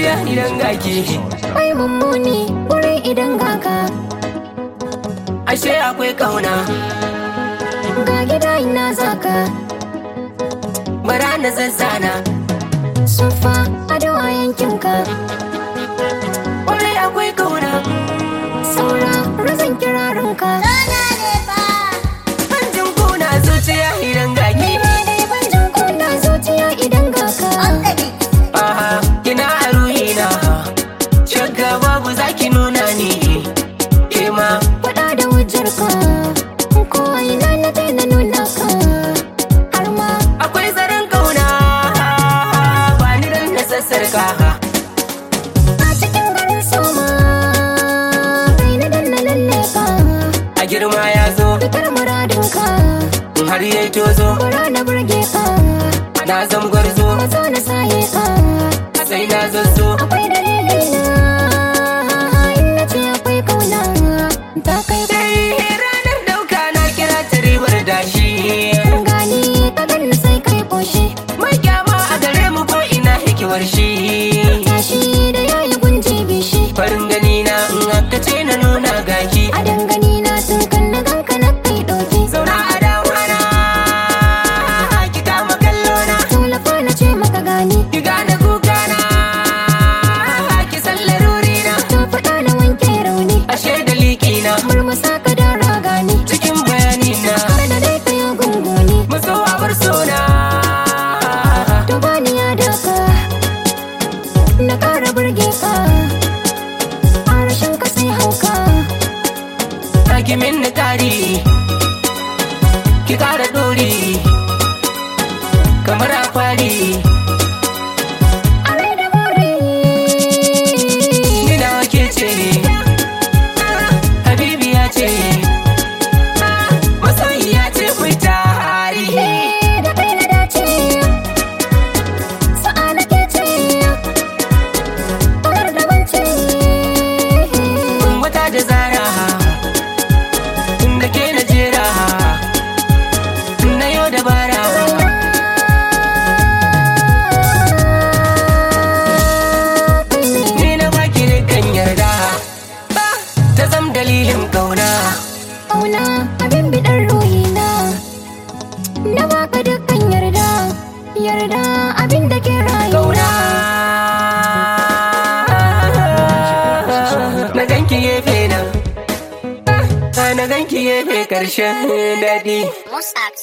zuciya idan gaki Ai mummuni wurin idan gaka ashe akwai kauna Ga gida ina zaka bara na zazzana Sufa ado a yankinka kwarai akwai kauna Saura razan kirarinka hanjin kuna zuciya idan gaki dai ban jin kuna zuciya idan gaka aha kina a ruhina shakka babu zaki nuna ni ke ma Faɗa da hujjarka Ko ina na daina nuna ka Har ma akwai zaren kauna ba ni dan na sassarka a cikin garin soma Kai na danna lalle ka a girma ya zo Fitar muradinka in har yayi tozo Bara na burge ka na zam gwarzo Mazo na saye ka sai na zazzo Akwai dalili na In na ce akwai kauna Ta kai ka sai ranar dauka na kira ta ribar dashi gani ka ganni sai kai koshi mai kyama a gare mu ko ina hikiwar shi Tashi da yayi gunji bishi farin gani na in aka ce na nuna gaki A dangane na tun kan na ganka na kai ɗauki zauna a dawana ki kama kallo na Tallafa na ce maka gani ki gane kuka na ki san laruri na Ta faɗa na wanke rauni ashe da liki na Murmusa ka da ragani cikin bayani na Kada dai ka yi gunguni masowa bar sona To bani ya daka Na ƙara burge ka A rashin ka sai hauka ki min ni kari ki kara dori kamar a kwari A rai da bore ni na ke ce habibi ya ce masoyi ya ce ku tari Da kai na dace Sa'a na ke ce Ƙarar da wance wata da zara da ke na jera na yau dabara ni na baki kan yarda ta zam dalilin kauna Auna abin biɗar ruhina Na baka dukkan yarda Yarda abin da ke rayuwa kauna na ganki gefe nan na ganki gefe karshen daɗi Mossack